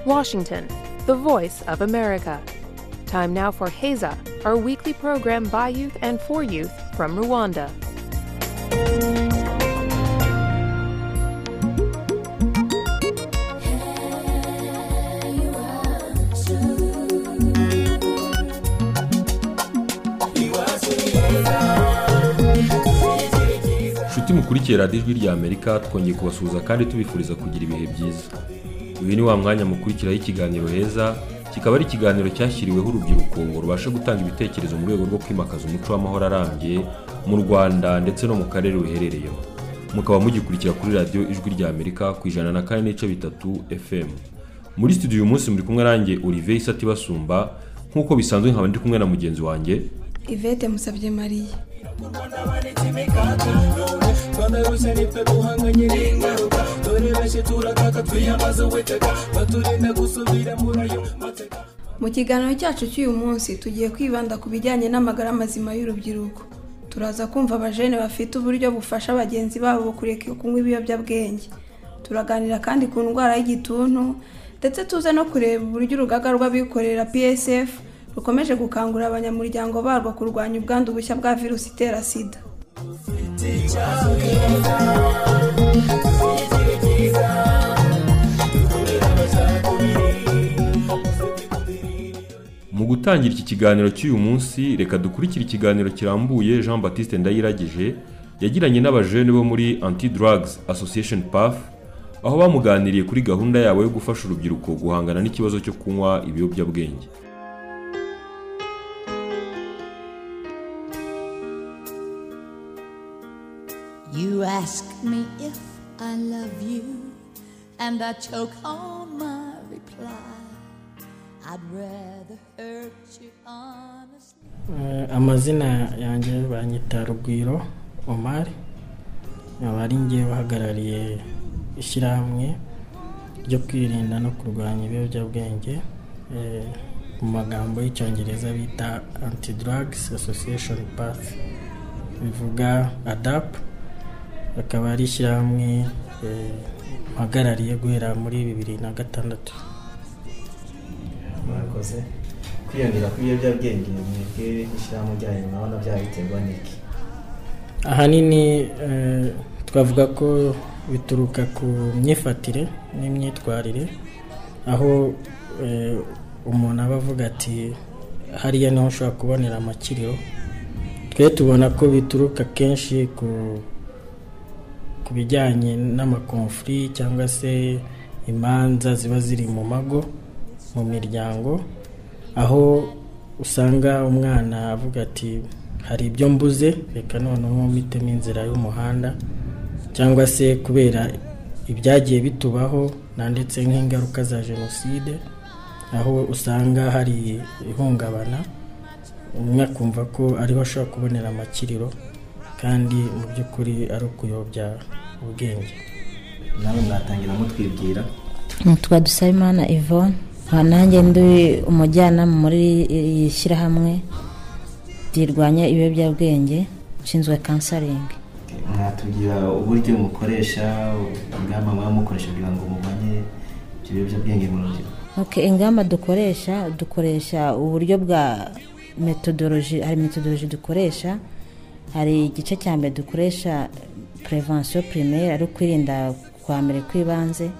Washington, the voice of America. Time now for Heza, our weekly program by youth and for youth from Rwanda. inshuti mukurikiye radiyo ijwi rya amerika twongeye kubasuhuza kandi tubifuriza kugira ibihe byiza uyu ni wa mwanya mukurikiraho ikiganiro heza kikaba ari ikiganiro cyashyiriweho urubyiruko ngo rubashe gutanga ibitekerezo mu rwego rwo kwimakaza umuco w'amahoro arambye mu rwanda ndetse no mu karere ruherereyemo mukaba mugikurikira kuri radiyo ijwi rya amerika ku ijana na kane n'ibice bitatu fm muri studio uyu munsi muri kumwe nanjye olivier isati basumba nk'uko bisanzwe nkaba ndi kumwe na mugenzi wanjye ivete musabye mariya twanarushya nitwe duhanganye n'ingaruka dore benshi turakaka twiyamaze uwiteka baturinda gusubira muri ayo mateka mu kiganiro cyacu cy'uyu munsi tugiye kwibanda ku bijyanye n'amagara mazima y'urubyiruko turaza kumva abajene bafite uburyo bufasha bagenzi babo kureka kunywa ibiyobyabwenge turaganira kandi ku ndwara y'igituntu ndetse tuze no kureba uburyo urugaga rw'abikorera psf rukomeje gukangurira abanyamuryango barwo kurwanya ubwandu bushya bwa virusi itera sida mu gutangira iki kiganiro cy'uyu munsi reka dukurikire ikiganiro kirambuye jean baptiste ndayiragije yagiranye n'abajene bo muri anti drugs association paf aho bamuganiriye kuri gahunda yabo yo gufasha urubyiruko guhangana n'ikibazo cyo kunywa ibiyobyabwenge You ask me if I love you, and I choke on my reply. I'd rather hurt you honestly. Eh, amazina yanjye banyita rugwiro omar nkaba ari nge uhagarariye ishyirahamwe ryo kwirinda no kurwanya ibiyobyabwenge eh, mu magambo y'icyongereza bita anti drugs association path bivuga adap akaba ari ishyirahamwe eh, mpagarariye guhera muri bibiri na gatandatu mwakoze kwiyongera kw'ibiyobyabwenge mwebwe ishyirahamwe ryanyu murabona byabiterwa n'iki ahanini eh, twavuga ko bituruka ku myifatire n'imyitwarire aho eh, umuntu aba avuga ati hariya niho ushobora kubonera amakiriro twe tubona ko bituruka kenshi ku ku bijyanye n'amakonfuri cyangwa se imanza ziba ziri mu mago mu miryango aho usanga umwana avuga ati hari ibyo mbuze reka noneho mitemo inzira y'umuhanda cyangwa se kubera ibyagiye bitubaho nanditse nk'ingaruka za jenoside aho usanga hari ihungabana umwe akumva ko ariho ashobora kubonera amakiriro kandi mu by'ukuri ari ukuyobya ubwenge namwe mwatangira mutwibwira nitwa dusabimana yvonne aha nanjye ndi umujyanama muri iri shyirahamwe rirwanya ibiyobyabwenge nshinzwe kansaringi mwatubwira uburyo mukoresha ingamba muba mukoresha kugira ngo mubanye ibyo biyobyabwenge mu rubyiruko Ok, ingamba dukoresha dukoresha uburyo bwa metodoloji hari metodoloji dukoresha hari igice cya mbere dukoresha prevention primaire ari ukwirinda kwambere kw'ibanze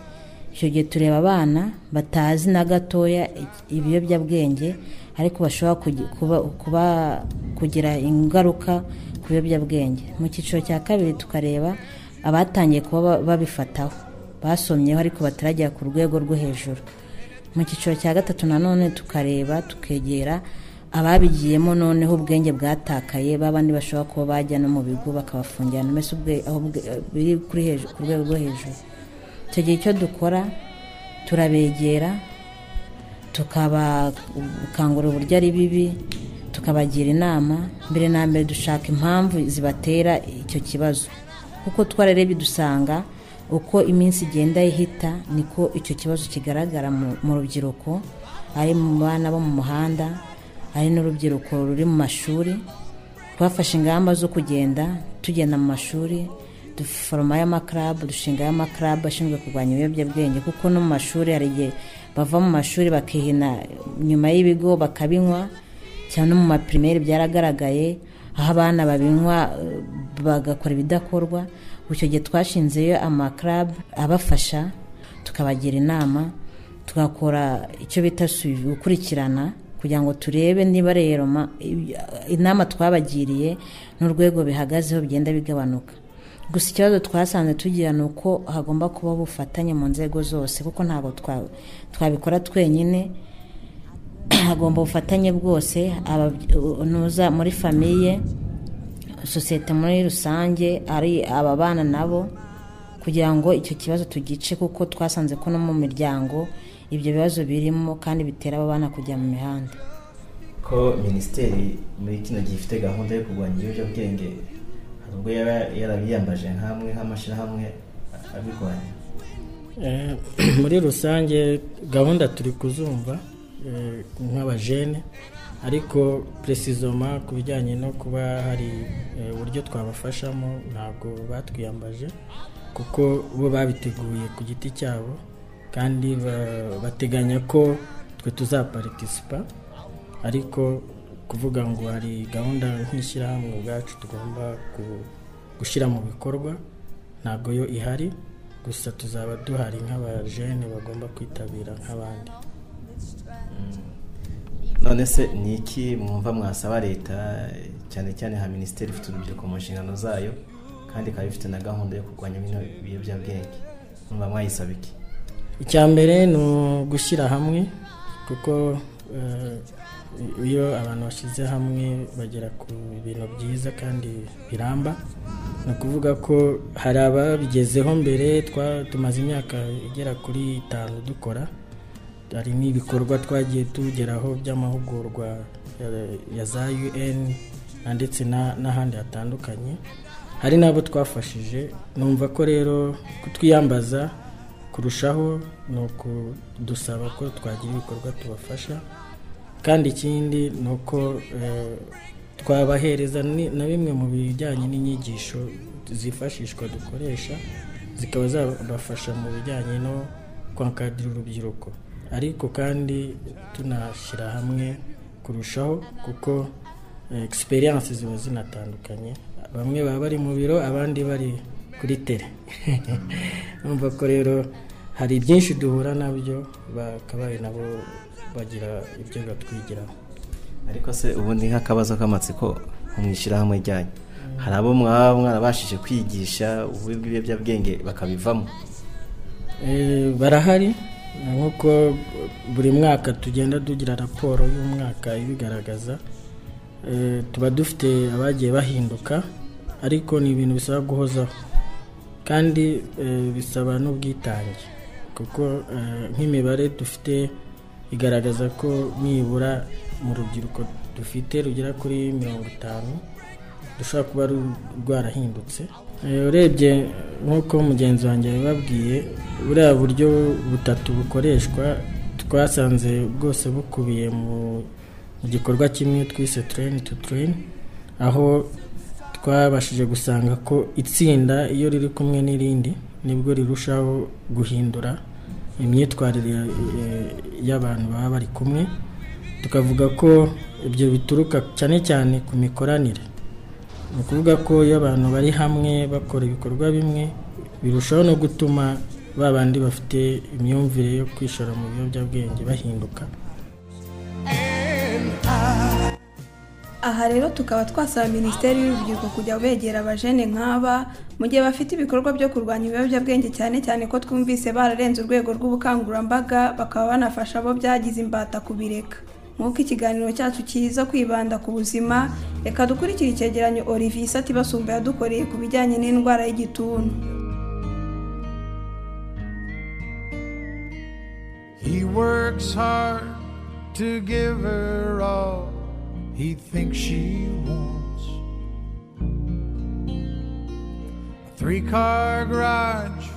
icyo gihe tureba abana batazi na gatoya ibiyobyabwenge ariko bashobora kugi- kuba- kuba- kugira ingaruka ku biyobyabwenge mu cyiciro cya kabiri tukareba abatangiye kuba ba- babifataho basomyeho ariko bataragera ku rwego rwo hejuru mu cyiciro cya gatatu nanone tukareba tukegera ababigiyemo noneho ubwenge bwatakaye ba bandi bashobora kuba bajya no mu bigo bakabafungirana mbese ubwe- aho ubwe- biri kuri hejuru ku rwego rwo hejuru icyo gihe icyo dukora turabegera tukabakangura uburyo ari bibi tukabagira inama mbere na mbere dushaka impamvu zibatera icyo kibazo kuko twararebye dusanga uko iminsi igenda ihita niko icyo kibazo kigaragara mu- mu rubyiruko ari mu bana bo mu muhanda ari n'urubyiruko ruri mu mashuri twafashe ingamba zo kugenda tugenda mu mashuri duforoma amakarabu dushingayo amakarabu ashinzwe kurwanya ibiyobyabwenge kuko no mu mashuri hari igihe bava mu mashuri bakihina nyuma y'ibigo bakabinywa cyane no mu mapirimeri byaragaragaye aho abana babinywa eh, bagakora ibidakorwa icyo gihe twashinzeyo amakarabu abafasha tukabagira inama tugakora icyo bita suivi gukurikirana kugira ngo turebe niba rero ma- inama twabagiriye n'urwego bihagazeho bigenda bigabanuka gusa ikibazo twasanze tugira ni uko hagomba kubaho ubufatanye mu nzego zose kuko ntabwo twa- twabikora twenyine hagomba ubufatanye bwose ababye- unuza muri famiye sosiyete muri rusange ari ababana nabo kugira ngo icyo kibazo tugice kuko twasanze ko no mu miryango ibyo bibazo birimo kandi bitera abana kujya mu mihanda ko minisiteri muri kino gihe ifite gahunda yo kurwanya ibiyobyabwenge hari ubwo yaba yarabiyambaje nk'amwe nk'amashyirahamwe abirwanya Eh, muri rusange gahunda turi kuzumva eh, nk'abajene ariko presizoma ku bijyanye no kuba hari eh, uburyo twabafashamo ntabwo batwiyambaje kuko bo babiteguye ku giti cyabo kandi ba- bateganya ko twe tuzaparitisipa ariko kuvuga ngo hari gahunda nk'ishyirahamwe ubwacu tugomba ku- gushyira mu bikorwa ntabwo yo ihari gusa tuzaba duhari nk'abajene bagomba kwitabira nk'abandi none se ni iki mwumva mwasaba leta cyane cyane nka minisiteri ifite urubyiruko mu nshingano zayo kandi ikaba ifite na gahunda yo kurwanya bino biyobyabwenge mwumva mwayisaba iki icya mbere ni ugushyira hamwe kuko eh, iyo abantu bashyize hamwe bagera ku bintu byiza kandi biramba ni ukuvuga ko hari ababigezeho mbere twa- tumaze imyaka igera kuri itanu dukora hari n'ibikorwa twagiye tugeraho by'amahugurwa eh, ya za un na ndetse na- n'ahandi hatandukanye hari n'abo twafashije numva ko rero kutwiyambaza kurushaho ni ukudusaba ko twagira ibikorwa tubafasha kandi ikindi ni uko eh, twabahereza ni- na bimwe mu bijyanye n'inyigisho zifashishwa dukoresha zikaba zabafasha mu bijyanye no kwankadira urubyiruko ariko kandi tunashyira hamwe kurushaho kuko egisperiyanse ziba zinatandukanye bamwe baba bari mu biro abandi bari kuri tere numva ko rero hari byinshi duhura nabyo bakabaye nabo bagira ibyo batwigiraho ariko se ubundi nk'akabazo k'amatsiko nko mu ishyirahamwe ryanyu hari abo mwaba mwarabashije kwigisha ububi bw'ibiyobyabwenge bakabivamo Eh, barahari nk'uko buri mwaka tugenda tugira raporo y'umwaka ibigaragaza Eh, tuba dufite abagiye bahinduka ariko ni ibintu bisaba guhozaho kandi eh, bisaba n'ubwitange kuko eh, nk'imibare dufite igaragaza ko nibura mu rubyiruko dufite rugera kuri mirongo itanu rushobora kuba ru- rwarahindutse Eh, urebye nk'uko mugenzi wanjye yabibabwiye buriya buryo butatu bukoreshwa twasanze bwose bukubiye mu mu gikorwa kimwe twise tureni tu tureni aho twabashije gusanga ko itsinda iyo riri kumwe n'irindi nibwo rirushaho guhindura imyitwarire ya- eh, y'abantu baba bari kumwe tukavuga ko ibyo bituruka cyane cyane ku mikoranire ni ukuvuga ko iyo abantu bari hamwe bakora ibikorwa bimwe birushaho no gutuma ba bandi bafite imyumvire yo kwishora mu biyobyabwenge bahinduka aha rero tukaba twasaba minisiteri y'urubyiruko kujya begera abajene nk'aba mu gihe bafite ibikorwa byo kurwanya ibiyobyabwenge cyane cyane ko twumvise bararenze urwego rw'ubukangurambaga bakaba banafasha abo byagize imbata kubireka nk'uko ikiganiro cyacu kiza kwibanda ku buzima reka dukurikire icyegeranyo olivier isati basumba yadukoreye ku bijyanye n'indwara y'igituntu He works hard to give her all he thinks she wants. A three car garage,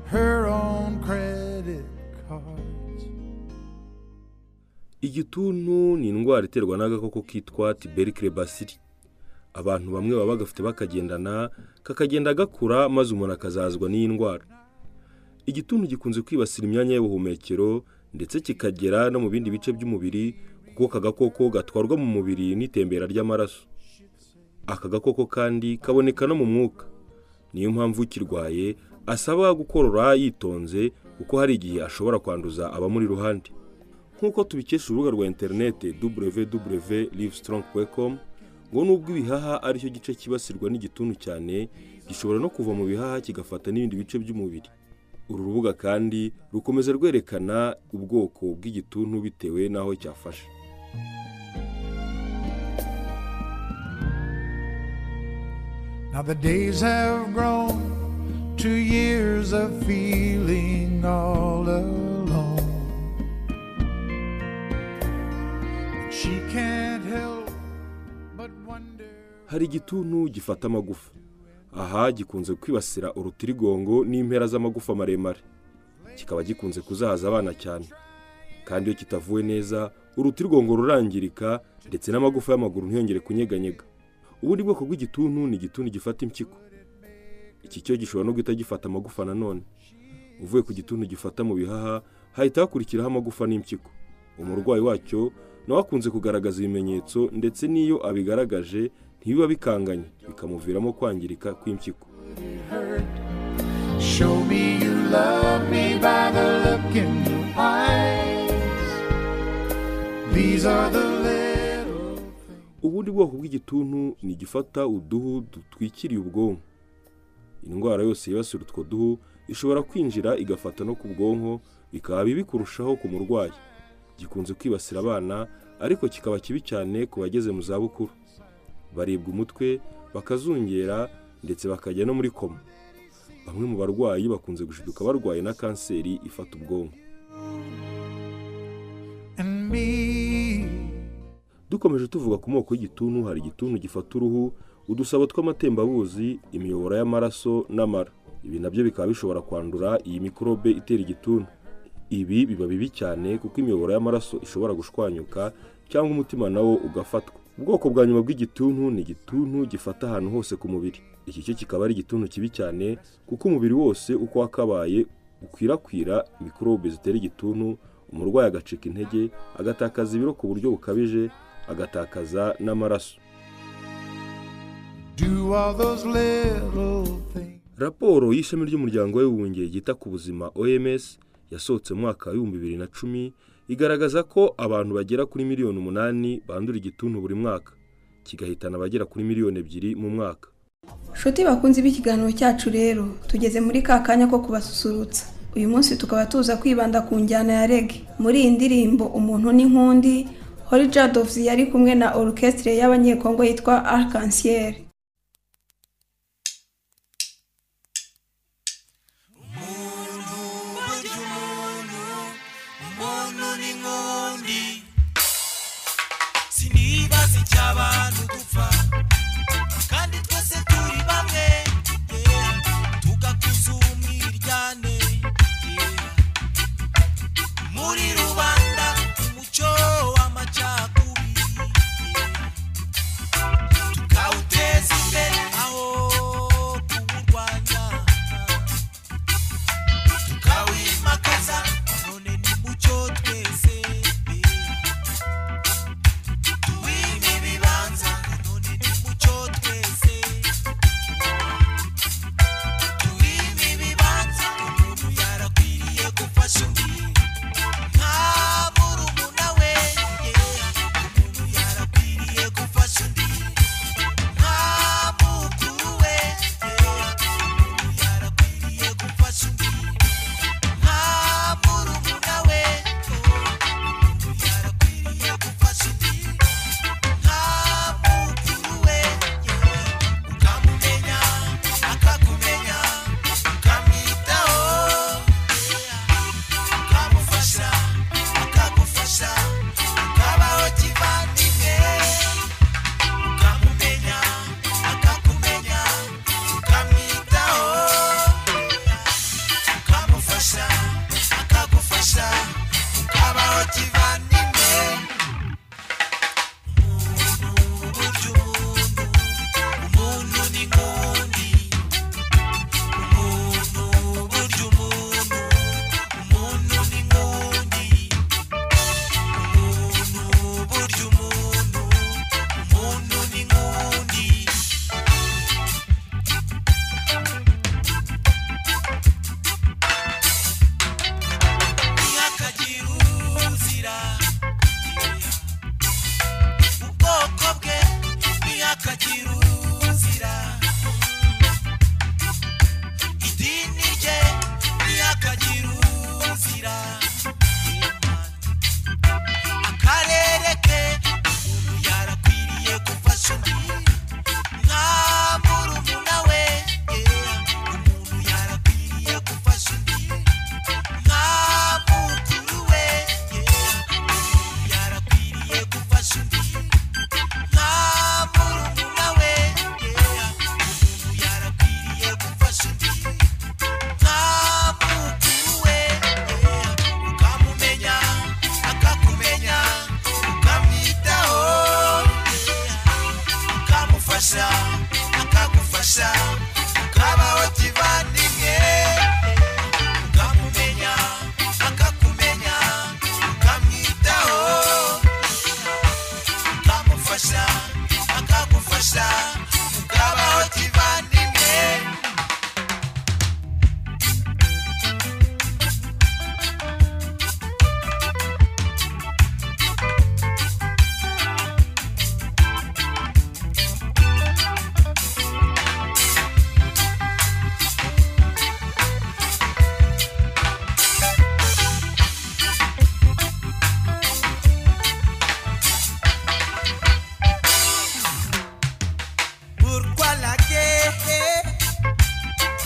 her own credit cards. igituntu ni indwara iterwa n'agakoko kitwa tiberikire basiri abantu bamwe baba bagafite bakagendana kakagenda gakura maze umuntu akazazwa n'iyi ndwara igituntu gikunze kwibasira imyanya y'ubuhumekero ndetse kikagera no mu bindi bice by'umubiri kuko aka gakoko gatwarwa mu mubiri n'itembera ry'amaraso aka gakoko kandi kaboneka no mu mwuka niyo mpamvu ukirwaye asaba gukorora yitonze kuko hari igihe ashobora kwanduza abamuri iruhande nk'uko tubikesha urubuga rwa interinete www livesitrongi.com ngo nubwo ibihaha aricyo gice kibasirwa n'igituntu cyane gishobora no kuva mu bihaha kigafata n'ibindi bice by'umubiri uru rubuga kandi rukomeza rwerekana ubwoko bw'igituntu bitewe n'aho cyafashe Now the days have grown to years of feeling all alone. And she can't help but wonder. hari igituntu gifata amagufa aha gikunze kwibasira urutirigongo n'impera z'amagufa maremare kikaba gikunze kuzahaza abana cyane kandi iyo kitavuwe neza urutirigongo rurangirika ndetse n'amagufa y'amaguru ntiyongere kunyeganyega ubundi bwoko bw'igituntu ni igituntu gifata impyiko iki cyo gishobora no guhita gifata amagufa nanone uvuye ku gituntu gifata mu bihaha hahita hakurikiraho amagufa n'impyiko umurwayi wacyo nawe akunze kugaragaza ibimenyetso ndetse n'iyo abigaragaje ntibiba bikanganye bikamuviramo kwangirika kw'impyiko Show me you love me by the look in your eyes. These are the little things. ubundi bwoko bw'igituntu ni igifata uduhu dutwikiriye ubwonko indwara yose yibasira utwo duhu ishobora kwinjira igafata no ku bwonko bikaba bibi kurushaho ku murwayi gikunze kwibasira abana ariko kikaba kibi cyane ku bageze mu zabukuru baribwa umutwe bakazungera ndetse bakajya no muri koma bamwe mu barwayi bakunze gushiduka barwaye na kanseri ifata ubwonko and me. dukomeje tuvuga ku moko y'igituntu hari igituntu gifata uruhu udusabo tw'amatembabuzi imiyoboro y'amaraso n'amara ibi nabyo bikaba bishobora kwandura iyi mikorobe itera igituntu ibi biba bibi cyane kuko imiyoboro y'amaraso ishobora gushwanyuka cyangwa umutima nawo ugafatwa ubwoko bwa nyuma bw'igituntu ni igituntu gifata ahantu hose ku mubiri iki cyo kikaba ari igituntu kibi cyane kuko umubiri wose uko wakabaye ukwirakwira mikorobe zitera igituntu umurwayi agacika intege agatakaza ibiro ku buryo bukabije agatakaza n'amaraso Do all those little things. raporo y'ishami ry'umuryango w'abibumbye ryita ku buzima oms yasohotse mu mwaka w'ibihumbi bibiri na cumi igaragaza ko abantu bagera kuri miliyoni umunani bandura igituntu buri mwaka kigahitana abagera kuri miliyoni ebyiri mu mwaka Nshuti bakunze b'ikiganiro cyacu rero tugeze muri ka kanya ko kubasusurutsa uyu munsi tukaba tuza kwibanda ku njyana ya rege muri iyi ndirimbo umuntu n'inkundi Holly Jadovs yari kumwe na orchestre y'abanyekongo yitwa Arc-en-Ciel umuntu n'inkundi sinibaza icy'abantu dupfa kandi twese turi bamwe yeah. tugakuza umwiryane yeah. muri rubanda umuco w'amacakubiri yeah. tukawuteza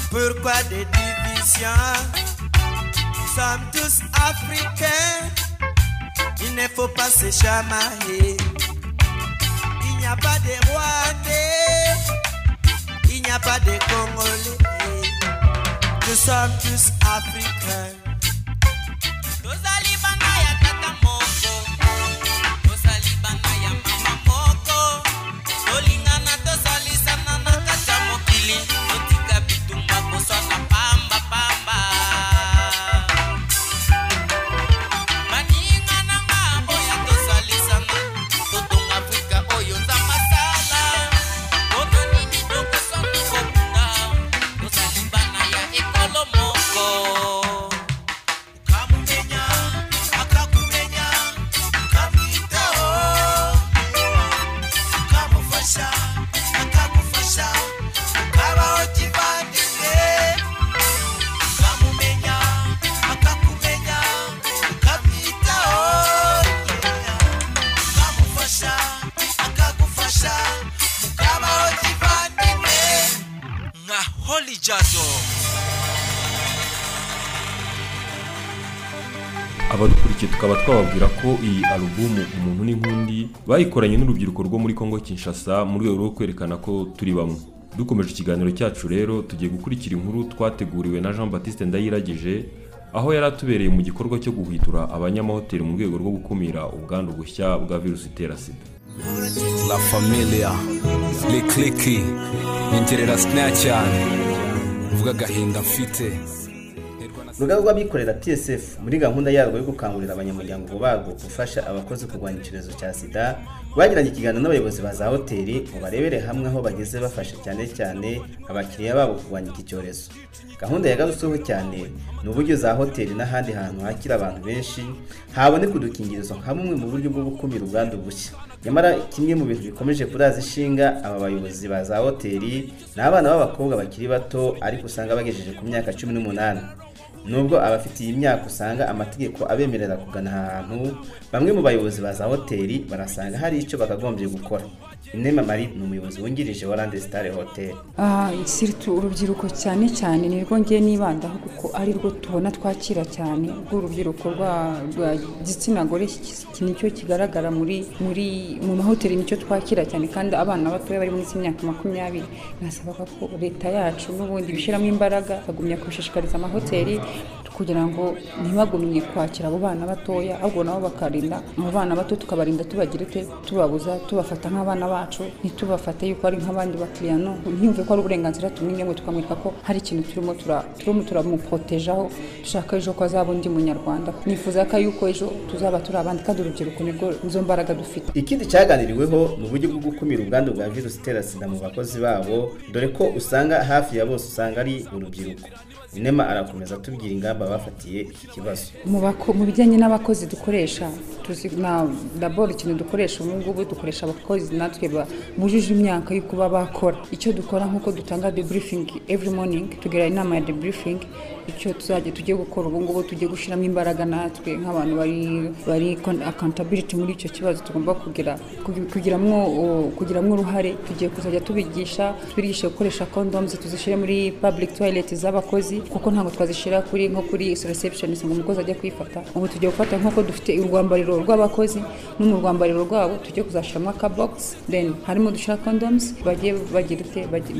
Pourquoi des divisions Nous sommes tous africains. Il ne faut pas se chamailler. Il n'y a pas de Rwandais. Il n'y a pas de Congolais. Nous sommes tous africains. tozali bana ya tata moko tozali bana ya mama moko tolingana tozalisana na kati ya mokili totika bitumba koswana pambapamba baninga na ngambo ya tozalisana totonga afrika oyo nza masala mpona nini tokosana kobunda tozali bana ya ekolo moko Holy Jazzle. abadukurikiye tukaba twababwira ko iyi alubumu umuntu n'inkundi bayikoranye n'urubyiruko rwo muri congo kinshasa mu rwego rwo kwerekana ko turi bamwe dukomeje ikiganiro cyacu rero tugiye gukurikira inkuru twateguriwe na jean baptiste ndayiragije aho yari atubereye mu gikorwa cyo guhwitura abanyamahoteli mu rwego rwo gukumira ubwandu bushya bwa virusi itera sida La Familia, Likliki, Ingerera Snatchan, Vuga Gahinda Mfite. urugaga rw'abikorera psf muri gahunda yarwo yo gukangurira abanyamuryango barwo gufasha abakozi kurwanya icyorezo cya sida bagiranye ikiganiro n'abayobozi ba za hoteli ngo barebere hamwe aho bageze bafasha cyane cyane abakiriya babo kurwanya iki cyorezo gahunda yagarutseho cyane ni uburyo za hoteli n'ahandi hantu hakira abantu benshi haboneka udukingirizo nka bumwe mu buryo bwo gukumira ubwandu bushya nyamara kimwe mu bintu bikomeje kuraza ishinga aba bayobozi ba za hoteli ni abana b'abakobwa bakiri bato ariko usanga bagejeje ku myaka cumi n'umunani nubwo abafite iyi myaka usanga amategeko abemerera kugana aha hantu bamwe mu bayobozi ba za hoteli barasanga hari icyo bakagombye gukora inema marie ni umuyobozi wungirije wa rande sitare hoteli Ah, siritu urubyiruko cyane cyane ni rwo ngiye nibandaho kuko ari rwo tubona twakira cyane rw'urubyiruko rwa- rwa gitsina gore ki- ki- nicyo kigaragara muri muri mu mahoteli nicyo twakira cyane kandi abana batoya bari munsi y'imyaka makumyabiri nasaba ko leta yacu n'ubundi bishyiramo imbaraga bakagumya kubishishikariza amahoteli kugira ngo ntibagumye kwakira abo bana batoya ahubwo nabo bakarinda abo bana bato tukabarinda tubagira ute tubabuza tubafata nk'abana bacu ntitubafate yuko ari nk'abandi bakiriya no ntiyumve ko ari uburenganzira tumwimye ngo tukamwereka ko hari ikintu turimo tura- turimo turamupotejaho dushaka ejo ko azaba undi munyarwanda nifuza ko yuko ejo tuzaba turi abandi kandi urubyiruko nirwo nizo mbaraga dufite ikindi cyaganiriweho ni uburyo bwo gukumira ubwandu bwa virusi itera sida mu bakozi babo dore ko usanga hafi ya bose usanga ari urubyiruko inema arakomeza atubwira ingamba bafatiye iki kibazo mu bako- mu bijyanye n'abakozi dukoresha tuzi na daboro ikintu dukoresha ubu ngubu dukoresha abakozi natwe ba- bujuje imyaka yo kuba bakora icyo dukora nk'uko dutanga debriefing every morning tugira inama ya debriefing icyo tuzajya tujye gukora ubu ngubu tujye gushyiramo imbaraga natwe nk'abantu bari bari con- accountability muri icyo kibazo tugomba kugira kugi- kugiramwo o- kugiramwo uruhare tugiye kuzajya tubigisha tubigishe gukoresha condoms tuzishyire muri public toilet z'abakozi kuko ntabwo twazishyira kuri nko kuri reception ngo umukozi ajya kwifata ubu tugiye gufata nk'uko dufite urwambariro rw'abakozi no mu rwambariro rwabo tujye kuzashyiramo akabox then harimo dushyira condoms bajye bagira ute bajye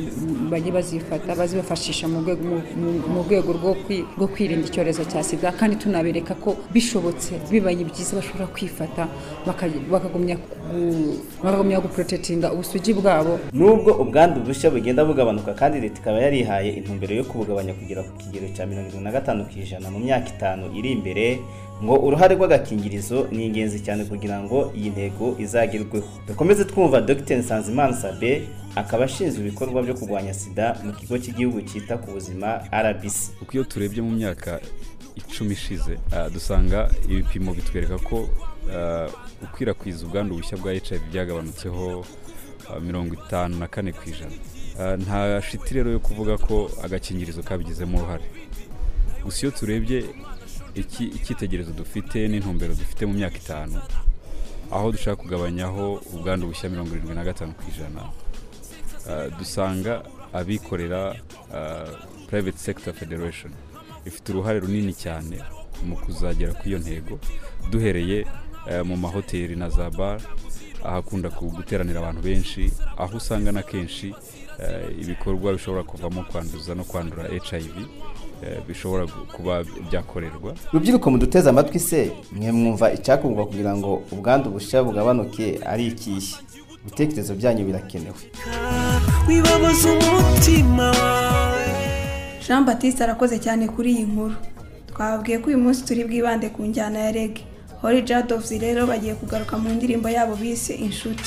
bajye bazifata bazibafashisha mu rwego mu- mu- mu rwego rwo kwi- rwo kwirinda icyorezo cya sida kandi tunabereka ko bishobotse bibaye byiza bashobora kwifata baka- bakagumya ku- bakagumya guprotetinga ubusugi bwabo nubwo ubwandu bushya bugenda bugabanuka kandi leta ikaba yarihaye intumbero yo kubugabanya kugera ku kigero cya mirongo irindwi na gatanu ku ijana mu myaka itanu iri imbere ngo uruhare rw'agakingirizo ni ingenzi cyane kugira ngo iyi ntego izagerweho dukomeze twumva dr nsanzimana sabe akaba ashinzwe ibikorwa byo kurwanya sida mu kigo cy'igihugu cyita ku buzima rbc kuko iyo turebye mu myaka icumi ishize ah, dusanga ibipimo bitwereka ko ah, gukwirakwiza ubwandu bushya bwa hiv byagabanutseho ah, mirongo itanu na kane ku ijana Ah, nta shiti rero yo kuvuga ko agakingirizo kabigizemo uruhare gusa iyo turebye iki- icyitegererezo dufite n'intumbero dufite mu myaka itanu aho dushaka kugabanyaho ubwandu bushya mirongo irindwi na gatanu ku ijana Ah, dusanga abikorera ah, private sector federation ifite uruhare runini cyane mu kuzagera kuri iyo ntego duhereye eh, mu mahoteli na za bar ahakunda guteranira abantu benshi aho usanga na kenshi eh, ibikorwa bishobora kuvamo kwanduza no kwandura hiv eh, bishobora gu- kuba byakorerwa rubyiruko muduteze amatwi se mwe mwumva icyakorwa kugira ngo ubwandu bushya bugabanuke ari ikihe ibitekerezo byanyu birakenewe wibabaza umutima wawe jean batiste arakoze cyane kuri iyi nkuru twababwiye ko uyu munsi turi bwibande ku njyana ya rege hori jadovuzi rero bagiye kugaruka mu ndirimbo yabo bise inshuti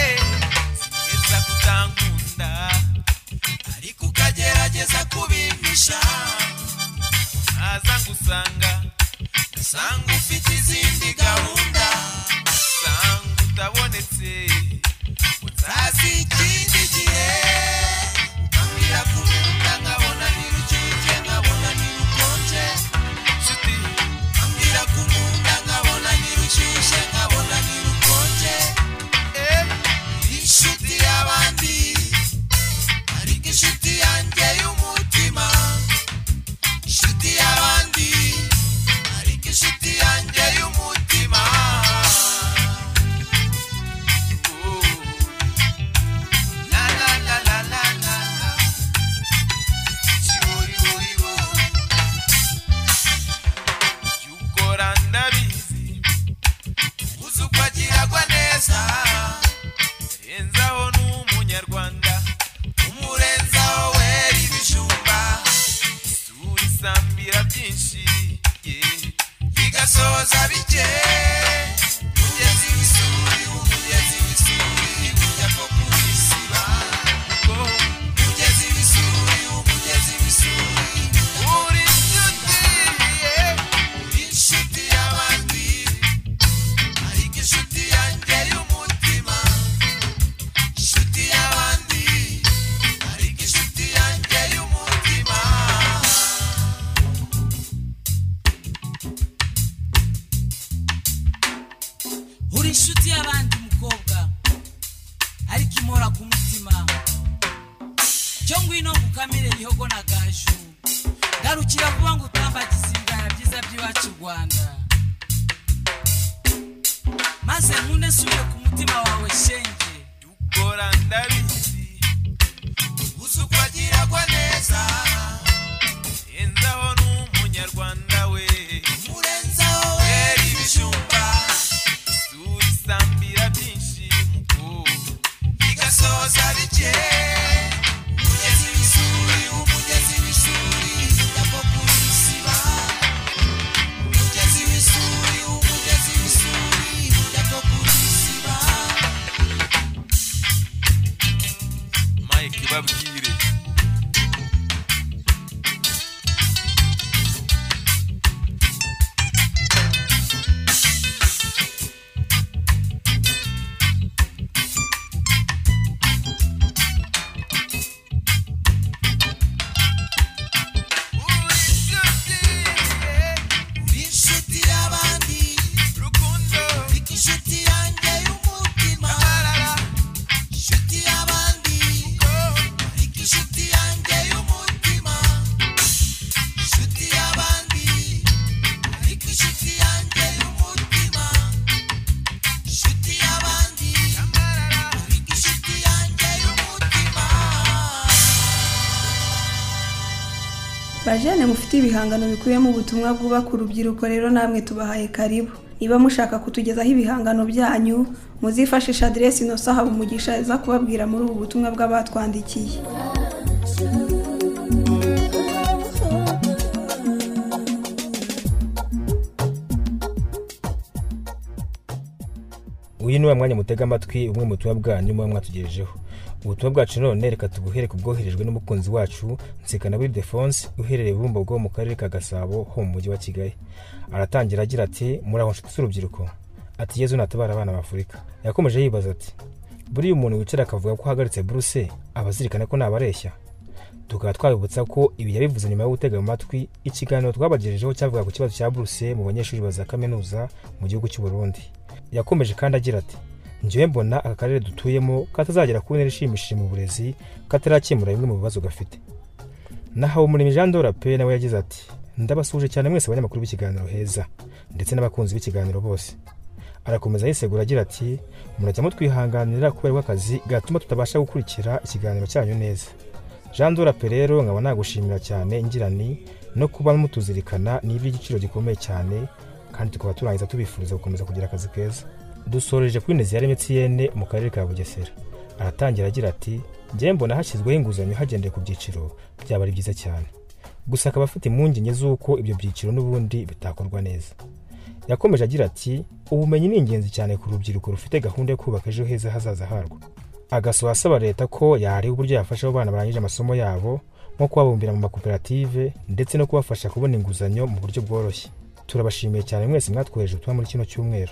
gerageza kutankunda ariko ukagerageza kubimpisha naza ngusanga usanga ufite izindi gahunda usanga utabonetse utazi ikindi gihe ukambwira kuruhuka nkabona nirushyushye nkabona nirukonje nshuti ukambwira kuruhuka nkabona nirushyushye nkabona nirukonje Eh, inshuti y'abandi ariko inshuti yanjye y'umutima inshuti y'abandi ariko inshuti yanjye y'umutima Oh. La, la, la, la, la, la, la. Yuri, yuri, yuri. Yukora ndabizi uzi uko agiragwa neza renzaho ni umunyarwanda umurenzaho wera ibijumba isura isambira byinshi ye igasohoza bike umugezi w'isuri umugezi w'isuri ujya ko kuyisiba umugezi w'isuri umugezi w'isuri uri inshuti ye uri inshuti y'abandi ariko inshuti yanjye y'umutima inshuti y'abandi ariko inshuti yanjye y'umutima uri inshuti y'abandi mukobwa ariko imora ku mutima cyo ngwino ngukamire bihogo na gaju garukira vuba ngo utambagize ibibaya byiza by'iwacu u rwanda maze nkunde nsubire ku mutima wawe shenge dukora ndabizi uzi uko agiragwa neza renzaho ni umunyarwanda we murenzaho wera ibijumba isura isambira byinshi mukobwa igasoza bike umugezi w'isuri umugezi w'isuri ujyamo kuyisiba umugezi w'isuri umugezi w'isuri ujyamo kuyisiba mike babwire uri inshuti y'abandi rukundo ariko inshuti yanjye y'umutima inshuti y'abandi ariko inshuti yanjye y'umutima inshuti y'abandi ariko inshuti yanjye y'umutima inshuti y'abandi ariko inshuti yanjye y'umutima bajene mufite ibihangano bikubiyemo ubutumwa bwubaka urubyiruko rero namwe tubahaye karibu niba mushaka kutugezaho ibihangano byanyu muzifashisha aderesi inoso haba umugisha iza kubabwira muri ubu butumwa bw'abatwandikiye uyu ni wa mwanya mutega amatwi umwe mu butumwa bwanyu muba mwatugejejeho ubutumwa bwacu none reka tuguhere ku bwoherejwe n'umukunzi wacu nsikana wildefonse uherereye bumbogo mu karere ka gasabo ho mu mujyi wa kigali aratangira agira ati muraho nshuti z'urubyiruko ati yezu natabara abana b'afurika yakomeje yibaza ati buriya umuntu wicara akavuga ko ahagaritse buruse aba azirikana ko nabareshya tukaba twabibutsa ko ibi yabivuze nyuma yo gutega amatwi ikiganiro twabagejejeho cyavuga ku kibazo cya buruse mu banyeshuri ba za kaminuza mu gihugu cy'u Burundi yakomeje kandi agira ati njyewe mbona aka karere dutuyemo katazagera ku ntera ishimishije mu burezi katarakemura bimwe mu bibazo gafite nahawe umurimo jean pe nawe yagize ati ndabasuje cyane mwese abanyamakuru b'ikiganiro heza ndetse n'abakunzi b'ikiganiro bose arakomeza yisegura agira ati murajya mutwihanganira kubera ko akazi gatuma tutabasha gukurikira ikiganiro cyanyu neza jean pe rero nkaba nagushimira cyane ngirani no kuba mutuzirikana ni iby'igiciro gikomeye cyane kandi tukaba turangiza tubifuriza gukomeza kugira akazi keza dusoreje kuri neziyare emutiyene mu karere ka bugesera aratangira agira ati njyewe mbona hashyizweho inguzanyo hagendewe ku byiciro byaba ari byiza cyane gusa akaba afite impungenge z'uko ibyo byiciro n'ubundi bitakorwa neza yakomeje agira ati ubumenyi ni ingenzi cyane ku rubyiruko rufite gahunda yo kubaka ejo heza hazaza harwo agasoha asaba leta ko yareba uburyo yafasha abo bana barangije amasomo yabo nko kubabumbira mu makoperative ndetse no kubafasha kubona inguzanyo mu buryo bworoshye turabashimiye cyane mwese mwatwohereje ubutumwa muri kino cyumweru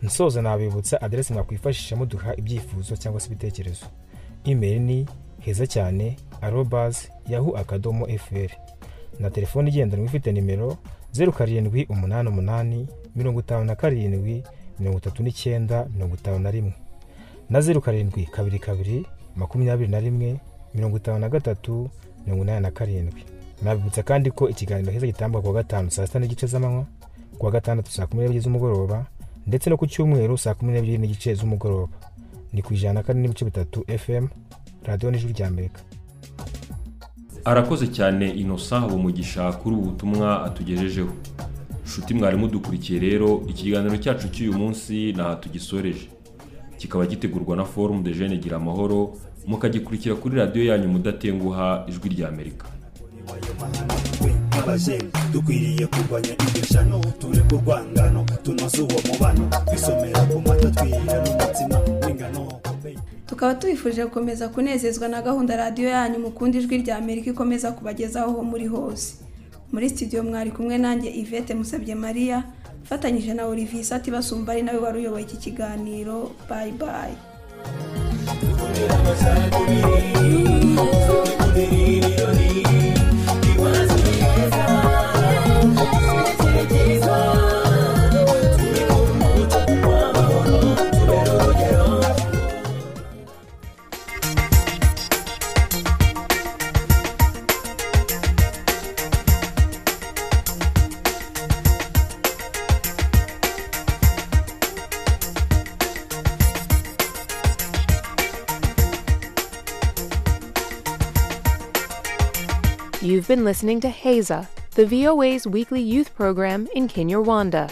nsoza nabibutsa aderesi mwakwifashisha muduha ibyifuzo cyangwa se ibitekerezo imeri ni heza cyane arobazi yahu akadomo efuperi na telefone igendanwa ifite nimero zeru karindwi umunani umunani mirongo itanu na karindwi mirongo itatu n'icyenda mirongo itanu na rimwe na zeru karindwi kabiri kabiri makumyabiri na rimwe mirongo itanu na gatatu mirongo inani na karindwi nabibutsa kandi ko ikiganiro heza gitangwa kuwa gatanu saa sita n'igice z'amanywa kuwa gatandatu saa kumi n'ebyiri z'umugoroba ndetse no ku cyumweru saa kumi n'ebyiri n'igice z'umugoroba ni ku ijana na kane n'ibice bitatu fm radiyo n'ijwi rya amerika arakoze cyane inosa habumugisha kuri ubu butumwa atugejejeho nshuti mwari mudukurikiye rero ikiganiro cyacu cy'uyu munsi ntaho tugisoreje kikaba gitegurwa na forumu de jene gira amahoro mukagikurikira kuri radiyo yanyu mudatenguha ijwi rya amerika abajeni dukwiriye kurwanya iryo shano tureke urwangano tunoze uwo mubano twisomera ku mata twirira n'umutsima w'ingano tukaba tubifuje gukomeza kunezezwa na gahunda radiyo yanyu mukunda ijwi rya amerika ikomeza kubagezaho aho muri hose muri studio mwari kumwe nanjye yvette musabye mariya mfatanyije na olivier sati basumba ari nawe wari uyoboye iki kiganiro bayi bayi You've been listening to HEZA, the VOA's weekly youth program in Kinyarwanda.